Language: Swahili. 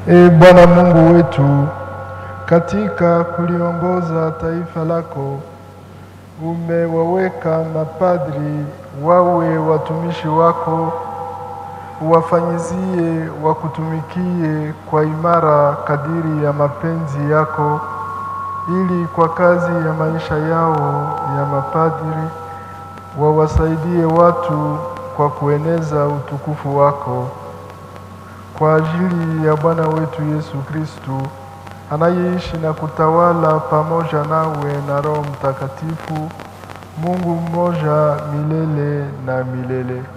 E Bwana Mungu wetu, katika kuliongoza taifa lako umewaweka mapadri wawe watumishi wako, uwafanyizie wakutumikie kwa imara kadiri ya mapenzi yako, ili kwa kazi ya maisha yao ya mapadri wawasaidie watu kwa kueneza utukufu wako kwa ajili ya Bwana wetu Yesu Kristu anayeishi na kutawala pamoja nawe na Roho Mtakatifu, Mungu mmoja milele na milele.